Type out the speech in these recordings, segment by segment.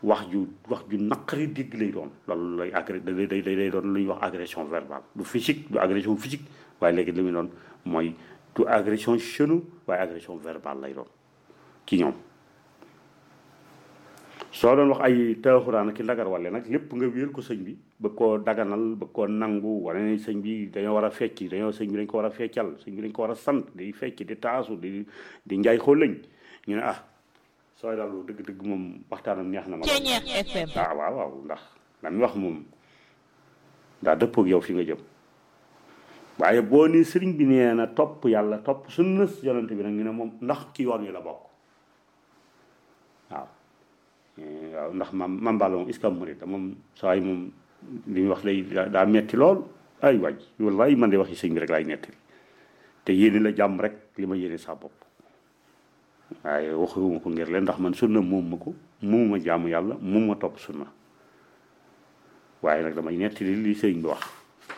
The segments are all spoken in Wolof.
wax ju wax ju naqari dégg lay doon loolu lay agré day day day doon lu ñuy wax agression verbale du physique du agression physique waaye léegi li muy doon mooy du agression chenou waaye agression verbale lay doon ci ñoom soo doon wax ay taaxuraan ak ki ndagar wale nag lépp nga wéel ko sëñ bi bëgg koo daganal bëgg koo nangu wane ne sëñ bi dañoo war a fecc dañoo sëñ bi dañ ko war a feccal sëñ bi dañ ko war a sant di fecc di taasu di di njaay xoolañ ñu ne ah sooy dalu dëgg-dëgg moom waxtaanam neex na ma waaw waaw waaw ndax la muy wax moom daa dëppoog yow fi nga jëm waaye boo ni sëriñ bi nee na topp yàlla topp sunna yonent bi nag ñu ne moom ndax ki yoon wi la bokk waaw waaw ndax mam mambalo moom iskam murit moom saa yi moom li ñuy wax lay daa metti lool ay waaj wallaay man de waxi sëñ bi rek laay nettali te yéene la jàmm rek li ma yéene sa bopp waaye waxuma ko ngir leen ndax man sunna moom ma ko moom ma jaamu yàlla moom ma topp sunna waaye nag damay nettali li sëriñ bi wax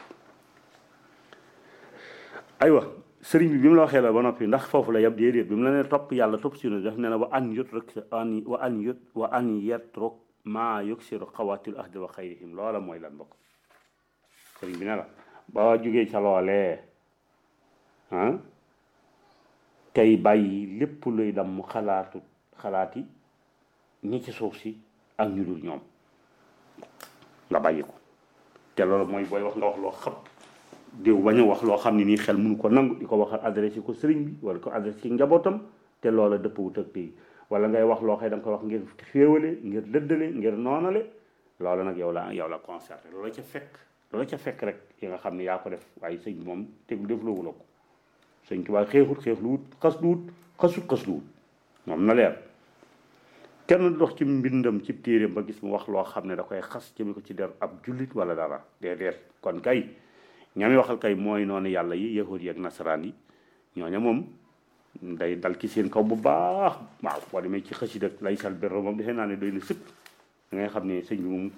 aywa sëriñ bi bi mu la waxee la ba noppi ndax foofu la yab déedéet bi mu la ne topp yàlla topp sunna def ne na wa an yut rek an wa an yut wa an yetruk maa yuksiru xawaatil ahdi wa xayrihim loola mooy lan bokk sëriñ bi ne la ba jógee ca loolee ah tey bàyyi lépp luy dam mu xalaatu xalaati ñi ci suuf si ak ñu dul ñoom nga bàyyi ko te loolu mooy booy wax nga wax loo xam diw bañ a wax loo xam ne nii xel mënu ko nangu di ko waxal adressé ko sëriñ bi wala ko adressé ci njabootam te loola dëpp wut ak pays wala ngay wax loo xëy da nga koy wax ngir féewale ngir dëddale ngir noonale loola nag yow la yow la concerté loola ca fekk loola ca fekk rek yi nga xam ne yaa ko def waaye sëñ bi moom tegu def loowu la ko sëñ Tuubaa xeexut xeex lu wut xas lu wut xasut xas lu wut moom na leer kenn dox ci mbindam ci téeréem ba gis mu wax loo xam ne da koy xas jëme ko ci der ab jullit wala dara déedéet kon kay ñami waxal kay mooy noonu yàlla yi yahud yi ak nasaraan yi ñooña moom day dal ci seen kaw bu baax waaw boo demee ci xasida lay sal berro moom defee naa ne doy na sëkk da ngay xam ne sëñ bi moom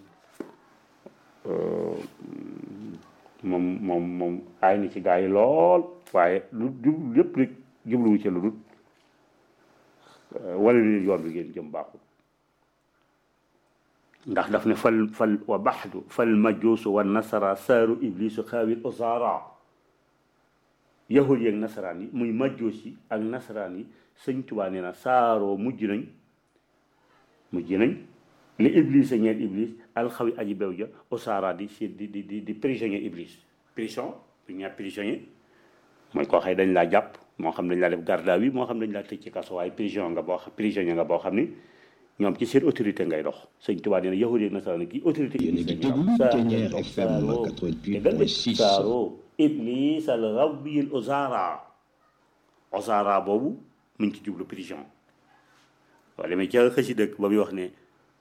moom moom moom aay na ci gaa yi lool waaye lu jub lépp rek jubluwu ci lu dul wala leen yoon bi ngeen jëm baaxul ndax daf ne fal fal wa baxdu fal majuusu wa nasara saaru iblisu xaawil osaara yahud yi ak nasaraan yi muy majuus yi ak nasaraan yi sëñ Tuubaa nee na saaroo mujj nañ mujj nañ li iblis a ñeel iblis alxawi aji bew ja osaara di si di di di di prisonnier iblis prison bu ñaar prisonnier mooy koo xëy dañ laa jàpp moo xam dañ laa def garde à vue moo xam dañ laa tëj ci kaso waaye prison nga boo xam prisonnier nga boo xam ni ñoom ci seen autorité ngay dox sëñ Tuubaa nee na yahudi ak nasaraan kii autorité yéen a ngi déglu Thiéniere FM 88.6 saaro iblis al rawbil ozara ozara boobu mu ngi ci jublu prison waaye demee ca xësi dëkk ba muy wax ne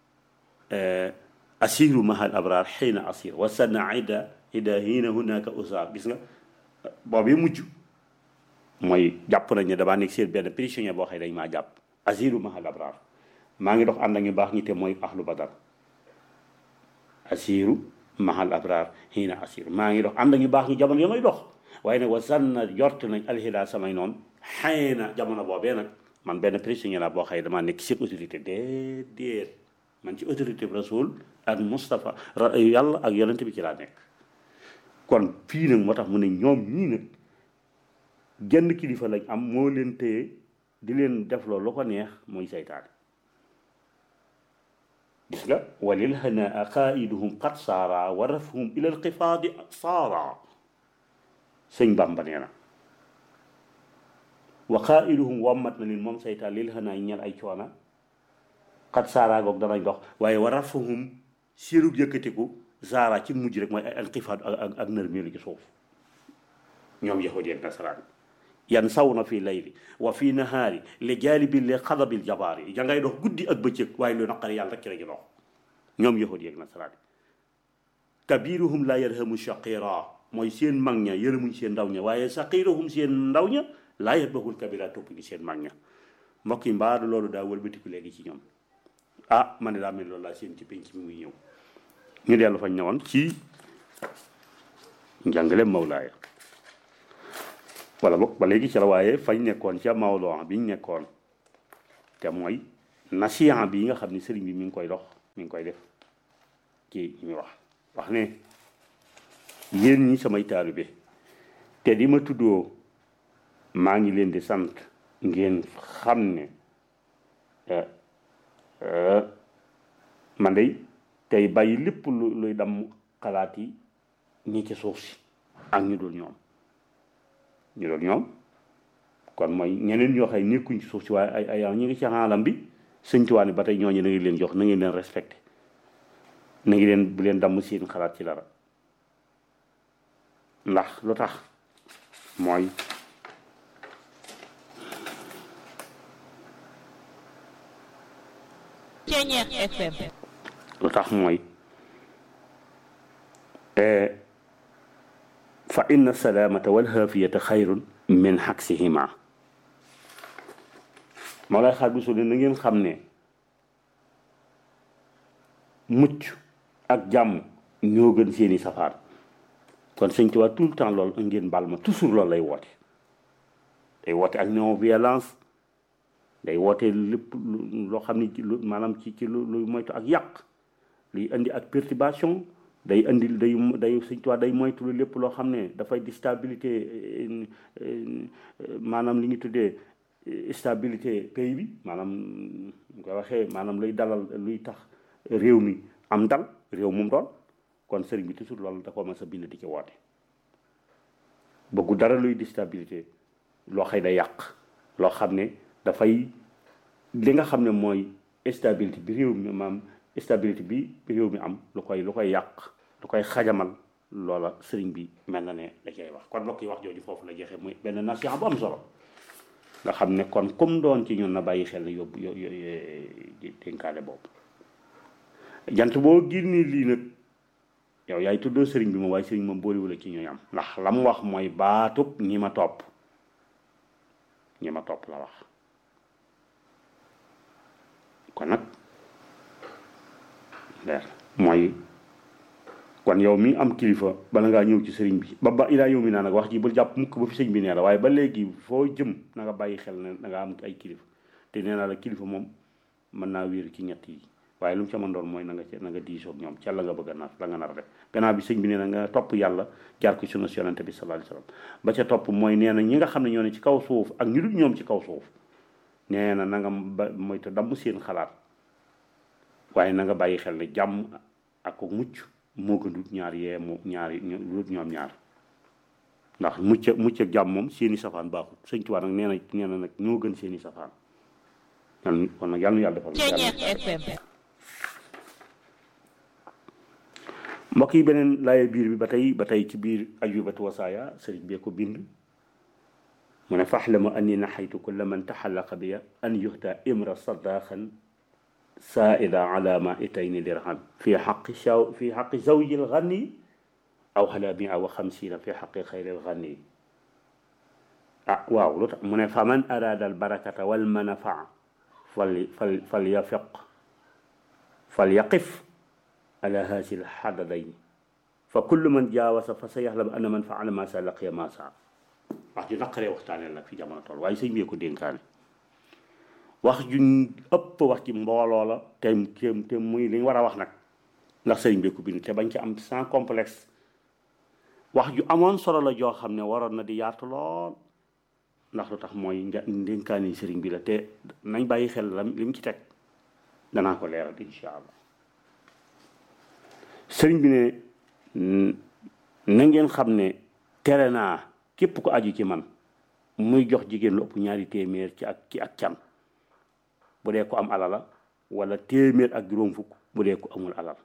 asiru mahal abrar xiina asir wa sanna ida ida hiina hunaka usar gis nga boobu mujj mooy jàpp nañ ne damaa nekk seen benn prisonnier boo xëy dañ maa jàpp asiru mahal abrar maa ngi dox ànd ak ñu baax ñi te mooy ahlu badar asiru mahal abrar xiina asir maa ngi dox ànd ak ñu baax ñi jamono ya may dox waaye nag wa sanna jort nañ alxida samay noonu xëy jamono boobee nag man benn prisonnier la boo xëy damaa nekk seen autorité déedéet man ci autorité bi rasul ak Moustapha yàlla ak yonent bi ci laa nekk kon fii nag moo tax mu ne ñoom ñii nag genn kilifa lañ am moo leen téye di leen def loolu lu ko neex mooy saytaane gis nga walil hanaa qaiduhum qad saara wa rafhum ila alqifaadi saara sëñ Bàmba nee na wa qaiduhum wammat na leen moom saytaan lil hanaa ñel ay coona xat saara goog danañ dox waaye war a fahum sirug yëkkatiku zaara ci mujj rek mooy ay inqifaad ak ak nërmeelu ci suuf ñoom yahudi ak nasaraan yan saw na fii layli wa fii nahaari li jaalibi li xadabil jabaar yi jangay dox guddi ak bëccëg waaye lu naqari yàlla rek ci la ñu dox ñoom yahudi ak nasaraan kabiruhum la yarhamu shaqira mooy seen mag ña yërëmuñ seen ndaw ña waaye saqiruhum seen ndaw ña laa yarbahul kabira topp gi seen mag ña mbokk yi mbaadu loolu daa wëlbatiku léegi ci ñoom ah man ne daa mel loolu laa seen ci penc mi muy ñëw ñu dellu fañ ñëwoon ci njàngale mawlaaya wala boog ba léegi ci la waaye fañ nekkoon ca mawloo bi ñu nekkoon te mooy nasiyan bi nga xam ne sëriñ bi mi ngi koy dox mi ngi koy def ci ñu wax wax ne yéen ñi samay taalibe te di ma tuddoo maa ngi leen di sant ngeen xam ne man day tey bàyyi lépp lu luy dam xalaat yi ñi ci suuf si ak ñu dul ñoom ñu dul ñoom kon mooy ñeneen ñoo xay nekkuñ ci suuf si waaye ay ay ñu ngi ci xaalam bi sëñ Tuubaa ba tey ñooñu na ngi leen jox na ngi leen respecté na ngi leen bu leen damm seen xalaat ci dara ndax lu tax mooy Ceñeex FM lu tax mooy fa inna salaamata wal xaafiyata xayrun min xaksihima moo lay xaar bi su ne na ngeen xam ne mucc ak jàmm ñoo gën seeni safaan kon sëñ Tuubaa tout le temps loolu ngeen baal ma toujours loolu lay woote day woote ak non violence day woote lépp loo xam ne lu maanaam ci ci lu luy moytu ak yàq luy indi ak perturbation day indi day day sëñ Tuubaa day moytu lépp loo xam ne dafay di stabilité maanaam li ñu tuddee stabilité pays bi maanaam ñu koy waxee maanaam luy dalal luy tax réew mi am dal réew moom doon kon sëriñ bi toujours loolu da ko mas a bind di ci woote bëggu dara luy déstabilité loo xëy da yàq loo xam ne dafay li nga xam ne mooy stabilité bi réew mi maam stabilité bi réew mi am lu koy lu koy yàq lu koy xajamal loola sëriñ bi mel na ne da cay wax kon mbokk yi wax jooju foofu la jeexee muy benn nasiha bu am solo nga xam ne kon comme doon ci ñun na bàyyi xel ne yóbbu yo dénkaale boobu jant boo génnee lii nag yow yaay tuddoo sëriñ bi moom waaye sëriñ moom boolewula ci ñooy am ndax la mu wax mooy baatub ñi ma topp ñi ma topp la wax kon nag leer mooy kon yow mi am kilifa bala ngaa ñëw ci sëriñ bi ba ba ilaa yow mi naa nag wax ji bul jàpp mukk ba fi sëñ bi nee la waaye ba léegi foo jëm na nga bàyyi xel ne da nga am ay kilifa te nee naa la kilifa moom mën naa wéeru ci ñett yi waaye lu mu ca mën doon mooy na nga ca na nga diisoo ak ñoom ca la nga bëgg a nar la nga nar a def gannaaw bi sëñ bi nee na nga topp yàlla jaar ko sunna yonente bi sallallahu alayhi wasallam ba ca topp mooy nee na ñi nga xam ne ñoo ne ci kaw suuf ak ñu dul ñoom ci kaw suuf nee na na nga ba mooy te damm seen xalaat waaye na nga bàyyi xel ne jàmm ak ko mucc moo gën dut ñaar yee mu ñaar lut ñoom ñaar ndax mucc mucc ak jàmm moom seeni safaan baaxut sëñ Tuubaa nag nee na nee na nag ñoo gën seeni safaan yàlla kon nag yàlla na yàlla defal Ceñeex FM mbokk yi beneen laaye biir bi ba tey ba tey ci biir ajubatu wasaaya sëriñ bee ko bind mu ne faxlamu anni naxaytu kulla man taxallaqa biya an yuhda imra sadaqan saaida ala ma itayni dirham fi xaqi shaw fi xaqi zawji lganni aw xala mia wa xamsina fi xaqi xayri lganni ah waaw lu tax mu ne fa man arada albarakata walmanafaa fal fal fal yafiq fal yaqif ala haasi lxadadayn fa kullu man jaawasa fa sa yaxlam anna man faala ma sa laqiya ma sa wax ju naqaree waxtaanee la fi jamono toll waaye sëñ bi ko dénkaane wax ju ëpp wax ci mbooloo la te te muy li ñu war a wax nag ndax sëriñ bi ko bind te bañ ci am sans complexe wax ju amoon solo la joo xam ne waroon na di yaatu lool ndax lu tax mooy ndénkaani sëriñ bi la te nañ bàyyi xel la li mu ci teg danaa ko leeral incha allah sëriñ bi ne na ngeen xam ne tere naa képp ko aju ci man muy jox jigéen lu ëpp ñaari téeméer ci ak ci ak can bu dee ko am alal la wala téeméer ak juróom fukk bu dee ko amul alal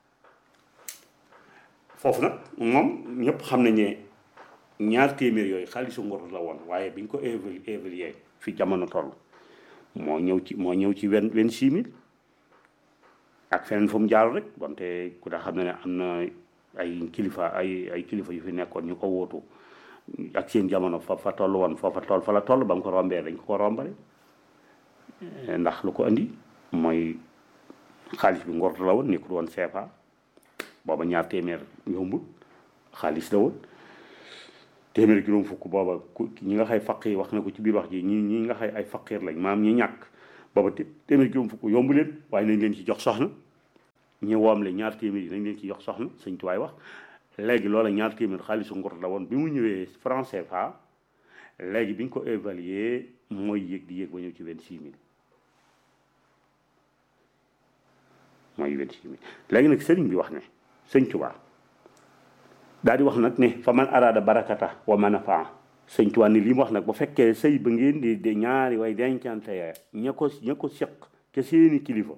foofu nag moom ñëpp xam nañ ne ñaar téeméer yooyu xaalisu ngor la woon waaye biñ ko évalu évaluer fi jamono toll moo ñëw ci moo ñëw ci vingt vingt six mille ak feneen fu mu jaar rek wante ku daa xam ne ne am na ay kilifa ay ay kilifa yu fi nekkoon ñu ko wóotu ak seen jamono fa fa toll woon foofa toll fa la toll ba mu ko rombee dañ ko ko rombale ndax lu ko andi mooy xaalis bi ngor la woon nekkul woon CFA booba ñaar téeméer yombul xaalis la woon téeméer juróom fukk booba ku ñi nga xay faqir wax na ko ci biir wax ji ñi ñi nga xay ay faqir lañ maam ñi ñàkk booba téeméer juróom fukk yombu leen waaye nañ leen ci jox soxna ñu woomle ñaar téeméer yi nañ leen ci jox soxna sëñ tuwaay wax léegi loola ñaar téeméer xaalisu ngur la woon bi mu ñëwee franc CFA léegi bi ñu ko évaluer mooy yéeg di yéeg ba ñëw ci vingt six mille mooy vingt six mille léegi nag sëriñ bi wax ne sëñ Tuubaa daal di wax nag ne fa man araada barakata wa manafaa sëñ Tuubaa ni li mu wax nag bu fekkee sëy ba ngeen di de ñaari way dencante ya ña ko ña ko seq ca seeni kilifa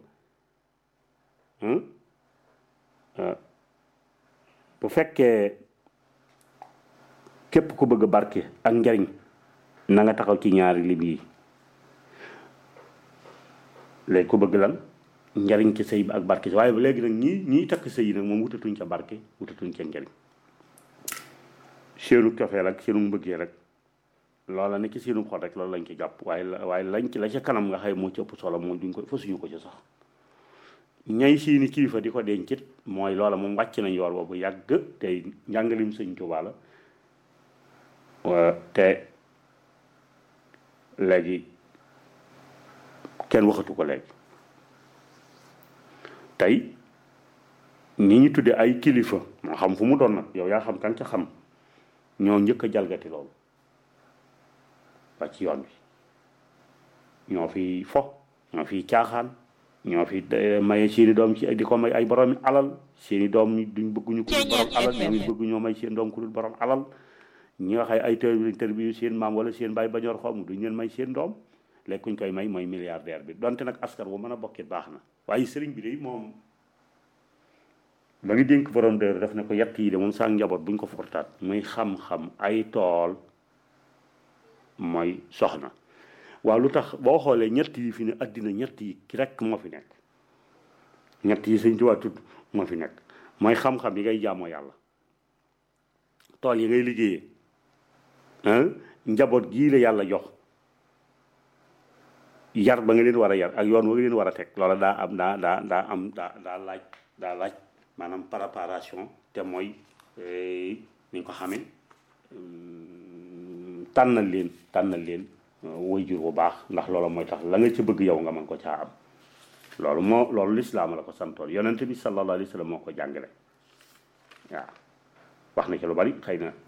bu fekkee képp ku bëgg barke ak njariñ na nga taxaw ci ñaari lim yi léegi ku bëgg lan njariñ ci sëy bi ak barke waaye léegi nag ñii ñiy takk sëy yi nag moom wutatuñ ca barke wutatuñ ca njariñ seenu cofeel ak seenu mbëggee rek loola ne ci seenu xol rek loolu lañ ci jàpp waaye la waaye lañ ci la ca kanam nga xëy moo ci ëpp solo moom duñ ko fasuñu ko ci sax ñay siini kilifa di ko dencit mooy loola moom wàcc nañ yoor boobu yàgg tey njàngalim sëñ Tuubaa la te léegi kenn waxatu ko léegi tey ñi ñu tudde ay kilifa moo xam fu mu doon nag yow yaa xam kan ca xam ñoo njëkk a jalgati loolu ba ci yoon bi ñoo fi fo ñoo fi caaxaan ñoo fi maye seeni doom ci di ko may ay borom alal seeni doom duñ bëgguñu ko dul borom alal ñoom it bëgguñoo may seen doom ku dul borom alal ñi nga xay ay tër tër bi seen maam wala seen baay bañor xom duñ leen may seen doom léegi kuñ koy may mooy milliardaire bi donte nag askan bu mën a bokkit baax na waaye sëriñ bi de moom ba ngi dénk borom dër def ne ko yett yi de moom saa njaboot buñ ko fortaat muy xam-xam ay tool mooy soxna waaw lu tax boo xoolee ñett yi fi ne addina ñett yi ki rek moo fi nekk ñett yi sëñ Tuubaa tudd moo fi nekk mooy xam-xam yi ngay jaamoo yàlla tool yi ngay liggéeyee njaboot gii la yàlla jox yar ba nga leen war a yar ak yoon wa nga leen war a teg loola daa am daa daa daa am daa daa laaj daa laaj maanaam préparation te mooy ni ñu ko xamee tànnal leen tànnal leen waajur bu baax ndax loola mooy tax la nga ci bëgg yow nga mën ko caa am loolu moo loolu lislaam la ko santoon yonent bi sallallahu alayhi wa sallam moo ko jàngale waaw wax na ci lu bari xëy na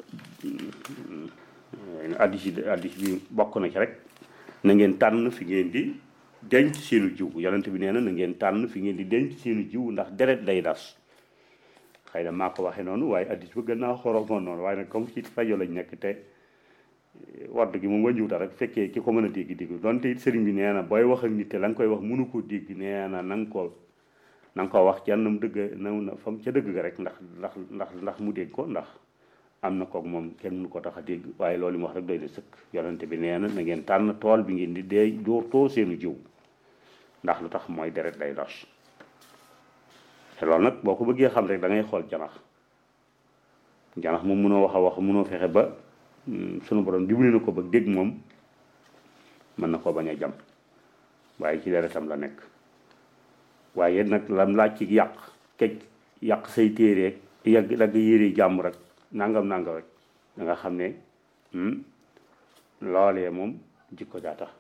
addis yi addis bi bokk na ci rek na ngeen tànn fi ngeen di denc seenu jiw yonent bi nee na na ngeen tànn fi ngeen di denc seenu jiw ndax deret day das xëy na maa ko waxee noonu waaye addis ba gën naa xoromoon noonu waaye nag comme ci rajo lañ nekk te wadd gi moom wàññiwuta rek fekkee ki ko mën a dégg dégg donte it sëriñ bi nee na booy wax ak nit te la nga koy wax mënu ko dégg nee na na nga ko na nga ko wax ca nam dëgg na fam ca dëgg ga rek ndax ndax ndax ndax mu dégg ko ndax am na kook moom kenn mënu ko tax a dégg waaye loolu mu wax rek doy na sëkk yonente bi nee na na ngeen tànn tool bi ngeen di dee dóor too seenu jiw ndax lu tax mooy deret day dos te loolu nag boo ko bëggee xam rek da ngay xool janax janax moom mënoo wax a wax mënoo fexe ba sunu borom dimbali na ko ba dégg moom mën na koo bañ a jam waaye ci deretam la nekk waaye nag lam laaj ci yàq kej yàq say téere yàgg dagg yére jàmm rek nangam nangam rek da nga xam ne loolee moom jikko daa tax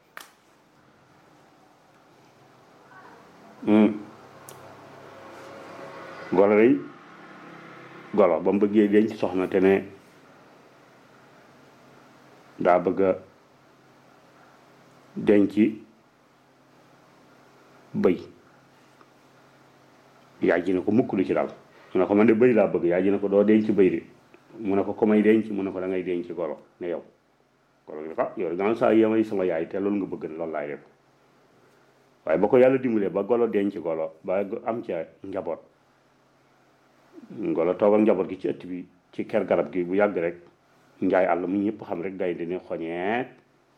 golo day golo ba mu bëggee denc soxna te ne daa bëgg a denc bëy yaay ji ne ko mukk lu ci daal mu ne ko man de bëy laa bëgg yaay ji ne ko doo denc bëy de mu ne ko ko may denc mu ne ko da ngay denc golo ne yow golo gi ah yow gannaaw saa yemay sama yaay te loolu nga bëgg ne loolu laay def waaye ba ko yàlla dimbalee ba golo denc golo ba am ca njaboot golo toogal njaboot gi ci ëtt bi ci ker garab gi bu yàgg rek njaay àll mu ñëpp xam rek gaynde ne xoñeet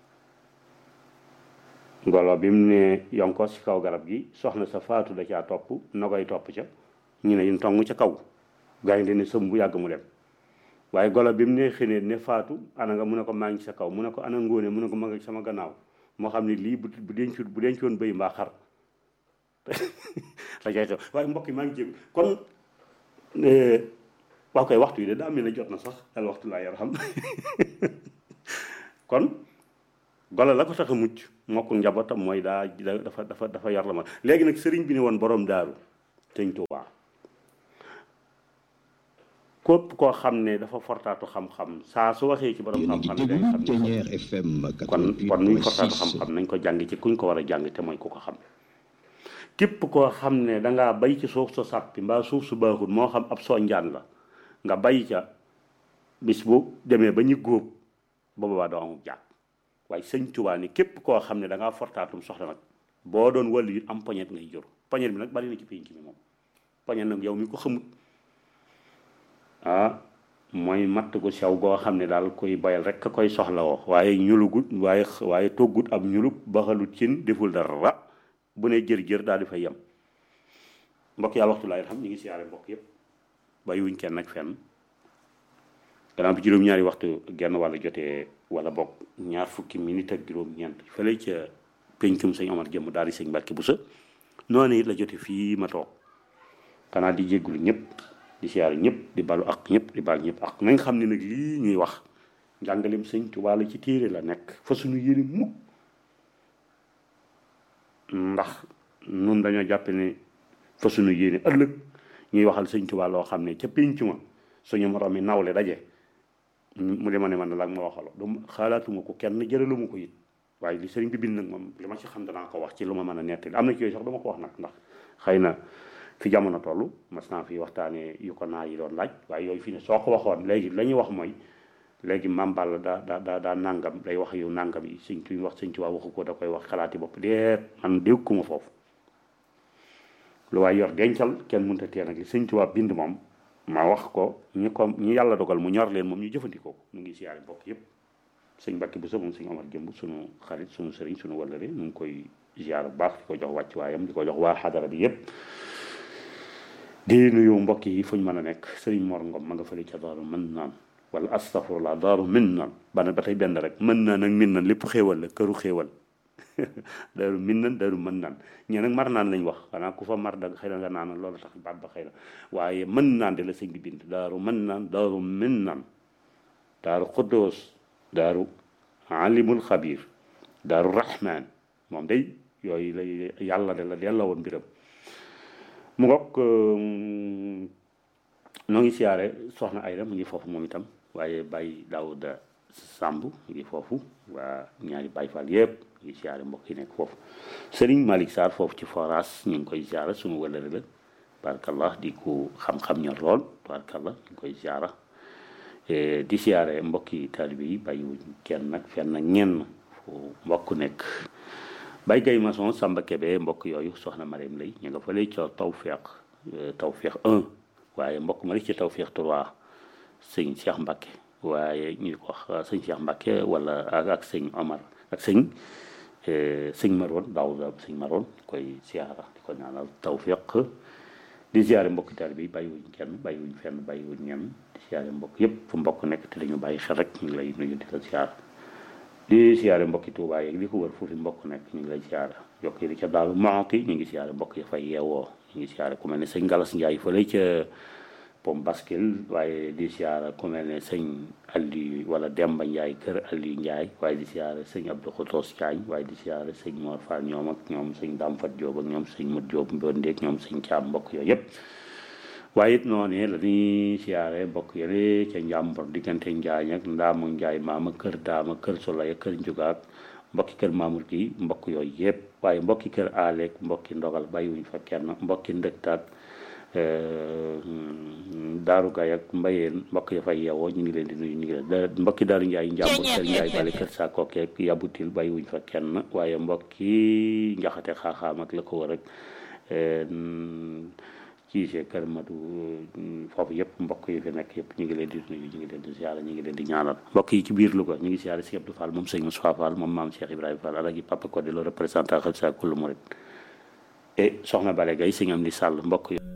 golo bi mu ne yonkos ci kaw garab gi soxna sa faatu da caa topp nogay topp ca ñu ne ñu tong ca kaw gaynde ne sëm bu yàgg mu dem waaye golo bi mu ne xënee ne faatu ana nga mu ne ko maa ngi sa kaw mu ne ko ana ngóone mu ne ko ma nga sama gannaaw moo xam ne lii bu bu dencut bu dencoon bëy mbaa xar la cay xew waaye mbokk yi maa ngi jég kon waaw koy waxtu yi de daa mel ne jot na sax al waxtu laa yarham kon golo la ko tax a mucc mokku njabootam mooy daa dafa dafa dafa yar la ma léegi nag sëriñ bi ne woon borom daaru sëñ Tuubaa képp koo xam ne dafa fortaatu xam-xam saa su waxee ci borom yéen a ngi xam-xam yi day déglu xam ne Ténière FM kon kon nuy fortaatu 88.6 xam-xam nañ ko jàng ci kuñ ko war a jàng te mooy ku ko xam képp koo xam ne dangaa bay ci suuf su sàppi mbaa suuf su baaxul moo xam ab sonjaan la nga bay ca bis bu demee ba ñu góob ba boobaa doo amul jàpp waaye sëñ Tuubaa ni képp koo xam ne dangaa fortaatum soxla nag boo doon wàllu it am poñet ngay jur poñet bi nag bari na ci pénc mi moom poñet nag yow mi ko xamut ah mooy matt gu sew goo xam ne daal koy bayal rek ka koy soxla woo waaye ñulugut waaye waaye toggut ab ñulub baxalut cin deful dara bu ne jër-jër daal di fay yem mbokk yàlla waxtu laay xam ñu ngi siyaare mbokk yëpp bàyyiwuñ kenn nag fenn gannaaw bi juróom-ñaari waxtu genn wàlla jotee wala bokk ñaar fukki minute ak juróom-ñeent fële ca pencum sëñ Omar jëmm daal di sëñ Mbàkke Buso noonu it la jote fii ma toog xanaa di jéggulu ñëpp di siyaare ñëpp di balu ak ñëpp di bal ñëpp ak nañ xam ne nag lii ñuy wax njàngaleem sëñ Tuubaa la ci téere la nekk fa suñu yéene mukk ndax nun dañoo jàppe ne fa suñu yéene ëllëg ñuy waxal sëñ Tuubaa loo xam ne ca pénc ma suñu morom mi nawle daje mu dema ne man la ma waxalo du xalaatuma ko kenn jëraluma ko it waaye li sëriñ bi bind nag moom li ma ci xam danaa ko wax ci lu ma mën a nettali am na ci yooyu sax dama ko wax nag ndax xëy na fi jamono toll mas naa fi waxtaanee yu ko naa yi doon laaj waaye yooyu fi ne soo ko waxoon léegi la ñuy wax mooy léegi Maam Balla daa daa daa daa nàngam day wax yu nàngam yi sëñ tuñ wax sëñ Tuubaa waxu ko da koy wax xalaati bopp deet man dégguma foofu lu waay yor dencal kenn mënut a tee nag li sëñ Tuubaa bind moom ma wax ko ñi ko ñi yàlla dogal mu ñor leen moom ñu jëfandikoo ko mu ngi siyaare bokk yëpp sëñ Mbàkke bu sa moom sëñ Omar Jëmb sunu xarit sunu sëriñ sunu wallare mu ngi koy ziar bu baax di ko jox wàcc waayam di ko jox waa xadara bi yëpp di nuyu mbokk yi fu ñu mën a nekk sëriñ Mor Ngom ma nga fële ca daaru mën naan wala astafurlah daaru min naan bana ba tey benn rek mën naan ak min naan lépp xéewal la këru xéewal daaru min naan daaru mën naan ñee nag mar naan lañ wax xanaa ku fa mar da xëy na nga naan loolu tax baat ba xëy na waaye mën naan de la sëñ bi bind daaru mën naan daaru min naan daaru xuddoos daaru alimul xabir daaru rahman moom day yooyu lay yàlla de la delloo woon mbiram mu ngoog noo ngi siyaare soxna Ayda mu ngi foofu moom itam waaye Baye Daouda Samb mu ngi foofu waa ñaari Baye Fall yëpp mu ngi siyaare mbokk yi nekk foofu Serigne Malick Sarr foofu ci forage ñu ngi koy siyaare suñu wëlëre la barakallah di ko xam-xam ñor lool barakallah ñu ngi koy siyaara di siyaare mbokki taalibe yi bàyyiwuñ kenn nag fenn nag ñenn fu mbokk nekk Baye Gaye Maçon Samba Kébé mbokk yooyu soxna Mariam lay ñu nga fële ca Tawfeex Tawfeex 1 waaye mbokk ma ci Tawfeex 3 sëñ Cheikh Mbacke waaye ñu ko wax sëñ Cheikh Mbacke wala ak ak sëñ Omar ak sëñ sëñ Maroon Daouda sëñ Maroon koy siyaara di ko ñaanal Tawfeex di siyaare mbokki taalibe yi bàyyiwuñ kenn bàyyiwuñ fenn bàyyiwuñ ñenn di siyaare mbokk yëpp fu mbokk nekk te dañu bàyyi xel rek ñu ngi lay nuyu di la siyaar di siyaare mbokki Tuubaa yeeg li ko wër foofu mbokk nekk ñu ngi lay siyaare yokk yi di ca Daaru Muxti ñu ngi siyaare mbokk yi fay yeewoo ñu ngi siyaare ku mel ne sëñ Galas Njaay fële ca Pom Baskil waaye di siyaare ku mel ne sëñ Aliou wala Demba Njaay kër Aliou Njaay waaye di siyaare sëñ Abdou Khotos Diagne waaye di siyaare sëñ Mor Fall ñoom ak ñoom sëñ Damfat Diop ak ñoom sëñ Mut Diop Mbondeeg ñoom sëñ Caam mbokk yooyu yëpp waaye it noonu la ñuy siyaare mbokk yële ca njàmbur diggante Njaañ ak Ndaamu Njaay maama kër Daama kër Solaya kër Njugaak mbokki kër Mamour gi mbokk yooyu yëpp waaye mbokki kër Aleek mbokki ndogal bàyyiwuñ fa kenn mbokki ndëktaat Daaru Gaye ak Mbayeen mbokk ya fay yeewoo ñu ngi leen di nuyu ñu ngi leen mbokki Daaru Njaay njàmbur kër Njaay bale kër Sakokeek yabutil bàyyiwuñ fa kenn waaye mbokki njaxate xaaxaam ak la ko wër rek ciise kër matu foofu yëpp mbokk yi fi nekk yëpp ñu ngi leen di nuyu ñu ngi leen di siyaara ñu ngi leen di ñaanal mbokk yi ci biir Louga ñu ngi siyaara si Abdou Fall moom sëñ Moussa Fall moom maam Cheikh Ibrahima Fall alagi papa ko di le représentant xel sa kullu murid et soxna Bale Gaye sëñ am di sàll mbokk yi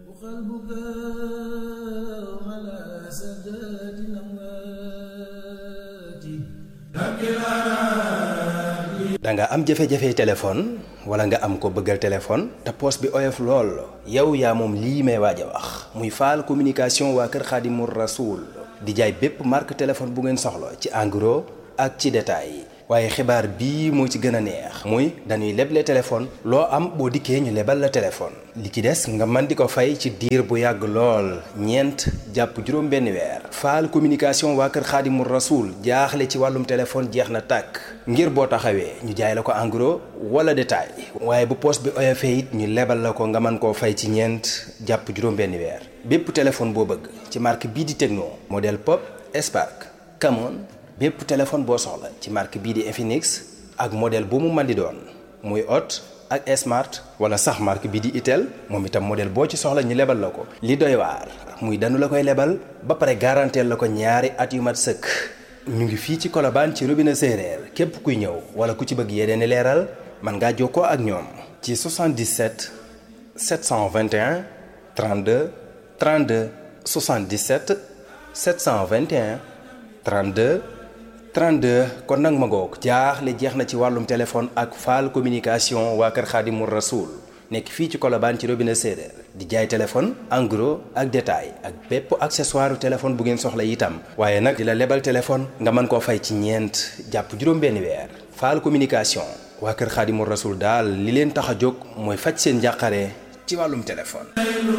da nga am jafe-jafe téléphone wala nga am ko bëggal téléphone te poos bi oyof lool yow yaa moom lii may waaj a wax muy faal communication waa kër Xaadimu Rasuul di jaay bépp marque téléphone bu ngeen soxla ci en gros ak ci détail waaye xibaar bii moo ci gën a neex muy dañuy leble téléphone loo am boo dikkee ñu lebal la téléphone li ci des nga mën di ko fay ci diir bu yàgg lool ñeent jàpp juróom benn weer faal communication waa kër xaadimul rasuul jaaxle ci wàllum téléphone jeex na tàkk ngir boo taxawee ñu jaay la ko en gros wala détail waaye bu poos bi oyofee it ñu lebal la ko nga mën koo fay ci ñeent jàpp juróom benn weer bépp téléphone boo bëgg ci marque bii di Tecno modèle Pop Spark Camon bépp téléphone boo soxla ci marque bii di Infinix ak modèle bu mu mën di doon muy Hot ak Smart wala sax marque bii di Itel moom itam modèle boo ci soxla ñu lebal la ko. li doy waar muy danu la koy lebal ba pare garanteel la ko ñaari at yu mat sëkk ñu ngi fii ci Colobane ci robinet séeréer képp kuy ñëw wala ku ci bëgg yeneen i leeral mën ngaa jokkoo ak ñoom. ci 77 721 32 32 77 721 32. 32 kon nag ma ngoog jaaxle jeex na ci wàllum téléphone ak faal communication waa kër Xaadimul Rasuul nekk fii ci Colobane ci robinet séeréer di jaay téléphone en gros ak détail ak bépp accessoire téléphone bu ngeen soxla itam waaye nag di la lebal téléphone nga mën koo fay ci ñeent jàpp juróom-benn weer faal communication waa kër Xaadimul Rasuul daal li leen tax a jóg mooy faj seen njàqare ci wàllum téléphone